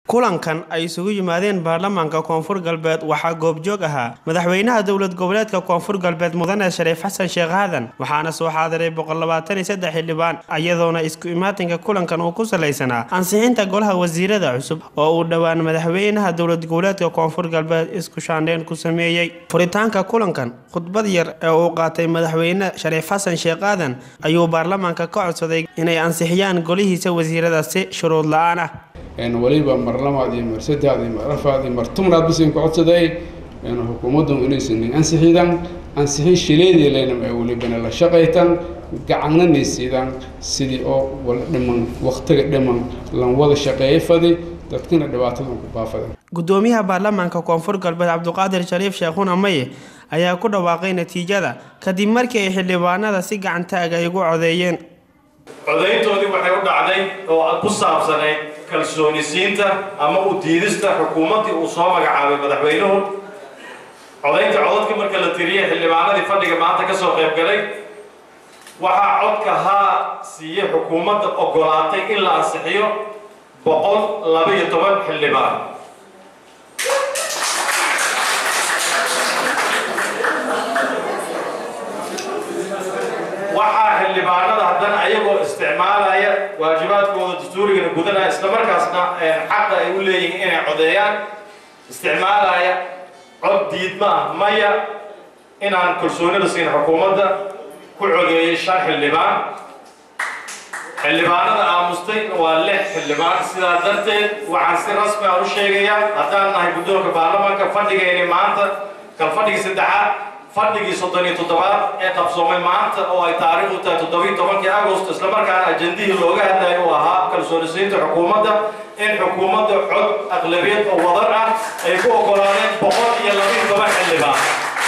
kulankan ay isugu yimaadeen baarlamaanka koonfur galbeed waxaa goobjoog ahaa madaxweynaha dowlad goboleedka koonfur galbeed mudane shariif xasan sheekh aadan waxaana soo xaadiray boqollabaataniyosaddex xildhibaan iyadoona isku imaatinka kulankan uu ku salaysanaa ansixinta golaha wasiirada cusub oo uu dhowaan madaxweynaha dowlad goboleedka koonfur galbeed isku shaandheyn ku sameeyey furitaanka kulankan khudbad yar ee uu qaatay madaxweyne shariif xasan sheekh aadan ayuu baarlamaanka ka codsaday inay ansixiyaan golihiisa wasiirada si shuruud la-aan ah waliba mar labaad iyo mar saddeaad iyo mar afaad iyo mar tobnaad bisan ku codsaday xukuumaddu inaysan ansixidan ansixin shileedii leynam ee welibana la shaqaytan gacananaysiidan sidii oo wala dhiman waqtiga dhiman lan wada shaqeeyay fadi dadkina dhibaatadan ku baafadan gudoomiyaha baarlamaanka koonfur galbeed cabdiqaadir shariif sheekhuna maye ayaa ku dhawaaqay natiijada kadib markii ay xildhibaanada si gacantaag ay ugu codeeyeen codayntoodii waxay u dhacday oo ku saabsanayd kalsoonisiinta ama u diidista xukuumaddii uu soo magacaabay madaxweynuhu codaynta codadka marka la tiriyay xildhibaanadii fadhiga maanta ka soo qayb galay waxaa codka haa siiyey xukuumadda oggolaatay in la ansixiyo boqol laba-iyo toban xildhibaan waxaa xildhibaanada haddana ayagoo isticmaalaya waajibaadkooda dastuurigana gudanaya islamarkaasna xaqa ay u leeyihiin inay codeeyaan isticmaalaya cod diidma ah maya inaan kalsoonida siin xukuumadda ku codeeyay shan xildhibaan xildhibaanada aamustay waa lix xildhibaan sidaa darteed waxaan si rasmi aan u sheegayaa haddaan nahay guddoonka baarlamaanka fadhigayni maanta kal fadhigii saddexaad fadhigii soddon iyo toddobaad ee qabsoomay maanta oo ay taariikhdu tahay toddobiyo tobankii agost islamarkaana ajandihii looga hadlayo uu ahaa kalsoonisiinta xukuumadda in xukuumadda cod aqlabiyad oo wadar ah ay ku oggolaadeen boqol iyo labiyo toban xildhibaan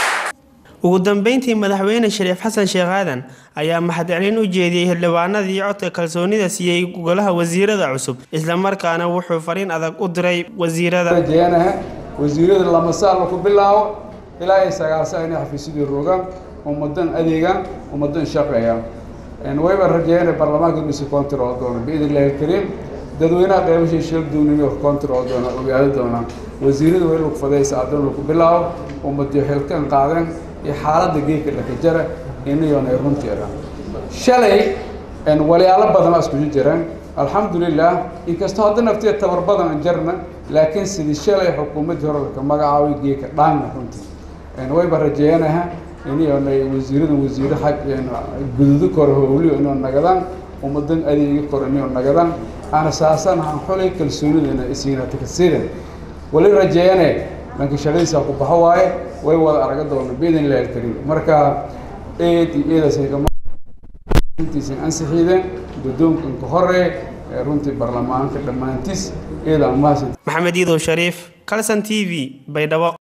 ugu dambeyntii madaxweyne shariif xasan sheekh aadan ayaa mahadcelin u jeediyey xildhibaanadii codka kalsoonida siiyey golaha wasiirada cusub islamarkaana wuxuu fariin adag u diray wasiirada wasiirada lamasaal ku bilaabo ilaa ay sagaalsa inay xafiisyadii rogaan ummadan adeegaan ummadan shaqeeyaan wayba rajeeyeen baarlamaanka inuu si control doono biidn illahi alkariim dadweynaha qeybashay shil duunimi control doona ogaado doonaan wasiirada way lagu fadaysa adoon lagu bilaabo ummadii xilkan qaadeen iyo xaaladda geedka dhakajara inayoona runteeda shalay walyaalo badan iskugu jiraan alxamdulilah inkastoo hadda nafteed tabar badan jarna laakiin sidii shalay xukuumaddii hore laka magacaabay geedka dhaanna runtii wayba rajeeyanaha inayoonay wasiirada wasiiro xag gududo kore howliyo inoo nagadaan ummadan adeegi kore inoo nagadaan ana saasan han xulay kalsoonidana isiina takasiidan wali rajeeyane dhanka shaqadiisa ku baxo waaye way wada araga doona biidn illahi alkariim marka eed iyo eedasintiisan ansixiideen guddoonkanka hore ee runtii baarlamaanka dhammaantiis eeda amaasin maxamed iidow shariif calson t v baydhabo